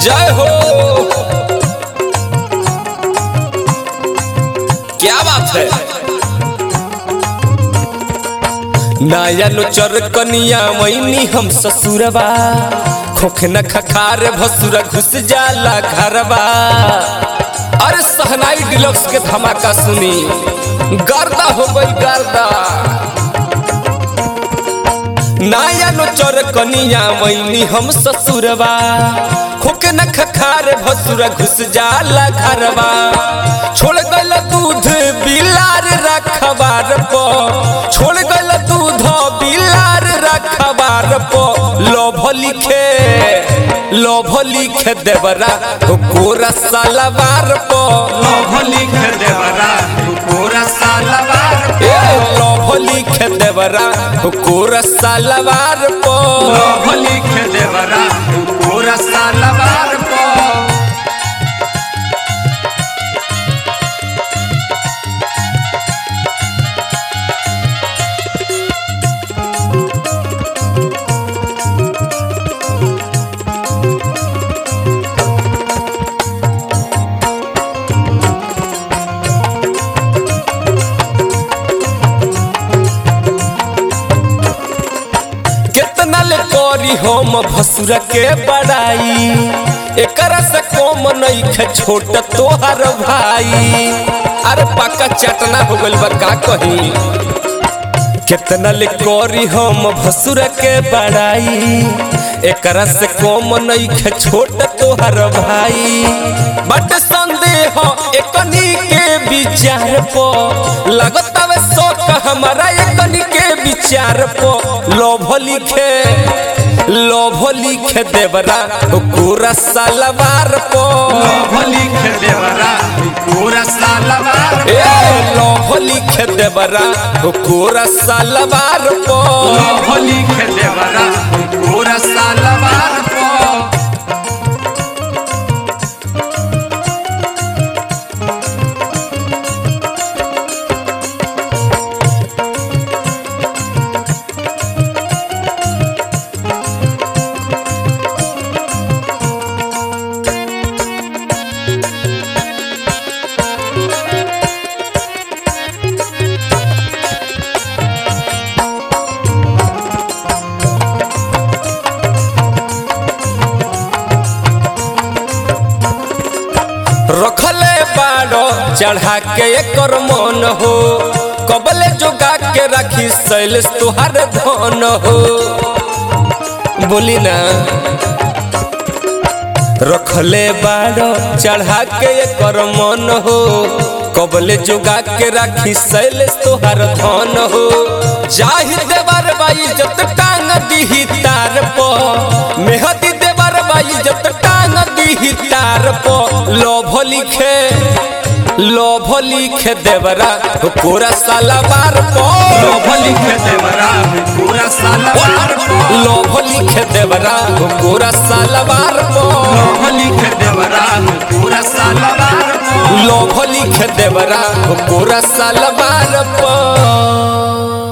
जय हो क्या बात है नया नुचर कनिया मैनी हम ससुरबा खोख न खखार भसुरा घुस जाला घरबा अरे सहनाई डिलक्स के धमाका सुनी गर्दा हो गई गर्दा नया नुचर कनिया मैनी हम ससुरबा खोख न खखार भसुरा घुस जाला घरबा छोड़ गल दूध बिलार रखबार प छोड़ गल दूध बिलार रखबार प लोभ लिखे लोभ लिखे देवरा हो कोरा सालवार प लोभ लिख देवरा पूरा सालवार ए लोभ लिखे देवरा हो कोरा सालवार प लोभ लिख देवरा पूरा सालवार को कितना ले करी हम भसुरा के बड़ाई एकरा से कम नइखे छोट तोहर भाई अरे पक्का चटना हो गइल बा का कही कितना ले करी हम भसुरा के बड़ाई एकरा से कम नइखे छोट तोहर भाई बट संदेह एकनी के विचार पो लगत हवे शौक हमारा एकनी के विचार पो लोभ लिखे लोभ लिखे देवरा पूरा सालवार पो लोभ लिख देवरा पूरा सालवार ए लोभ लिखे देवरा पूरा सालवार पो लोभ लिख देवरा पूरा सालवार को रखले बाड़ो चढ़ा के एकर मन हो कबले जोगा के रखी शैलेश तुहार धन हो बोली ना रखले बाड़ो चढ़ा के एकर मन हो कबले जोगा के रखी शैलेश तुहार धन हो जाहि देवर बाई जत टांग दीही तार पो मेहदी देवर बाई जत टांग दीही तार पो लोभ लिखे लोभ लिखे देवरा पूरा सालवार पो लोभ लिख देवरा पूरा सालवार को लोभ लिखे देवरा पूरा सालवार पो लोभ लिख देवरा पूरा सालवार को लोभ लिखे देवरा पूरा सालवार पो